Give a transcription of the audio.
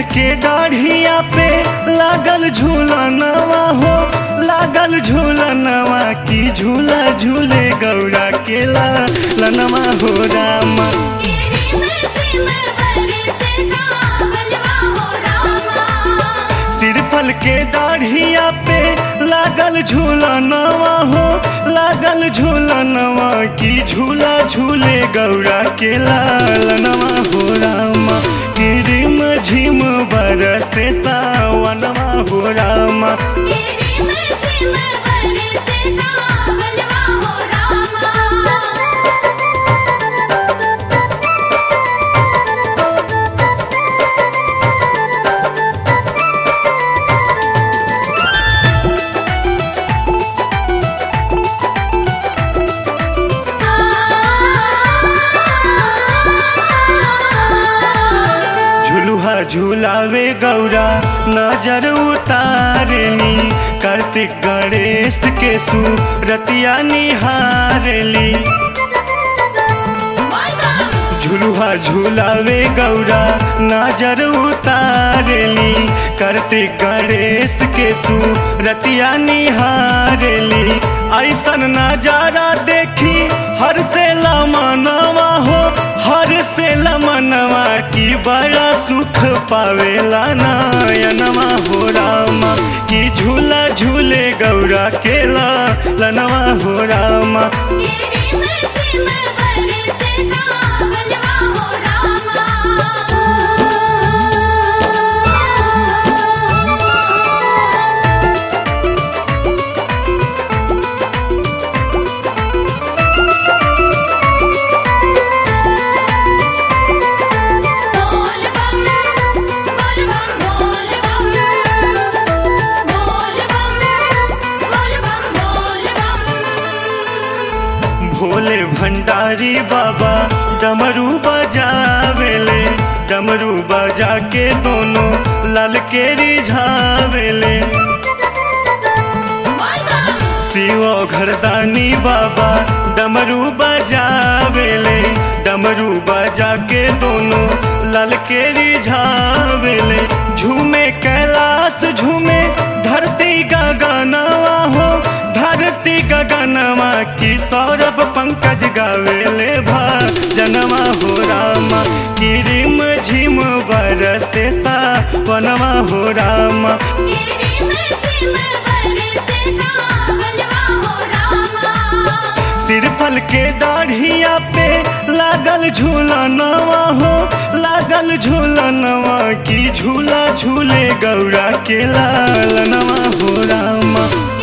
के दाढ़िया पे लागल झूलनवा हो लागल झूलनवा की झूला झूले गौरा के लनवा हो रामा सिरफल के दाढ़िया पे लागल झूलनवा हो लागल झूलनवा की झूला झूले गौरा के लालनवा हो रामा किरिम झिम बरसे सावनवा हो रामा झुलुहा झुलावे गौरा नजर उतारली कार्तिक गणेश के सूरतिया निहारली झुलुहा झुलावे गौरा नजर उतारली कार्तिक गणेश के सूरतिया निहारली ऐसन नजारा देखी हर से लमनवा हो हर से लमनवा की बड़ा सुख पावेला नयनवा हो रामा की झूला झूले गौरा केला लनवा हो रामा भोले भंडारी बाबा डमरू बजावेले डमरू बजा के दोनों लाल के रिझावेले शिव घरदानी बाबा डमरू बजावेले डमरू बजा के दोनों लाल के रिझावेले झूमे कैलाश झूमे धरती गगनवा हो धरती गगनवा की सौरभ पंकज गावेले जनवा हो रामा की रिम झिम बरसे सा वनवा हो रामा सिरफल के दाढ़िया पे लागल झूलनवा हो लागल झूलनवा की झूला झूले गौरा के लालनवा हो रामा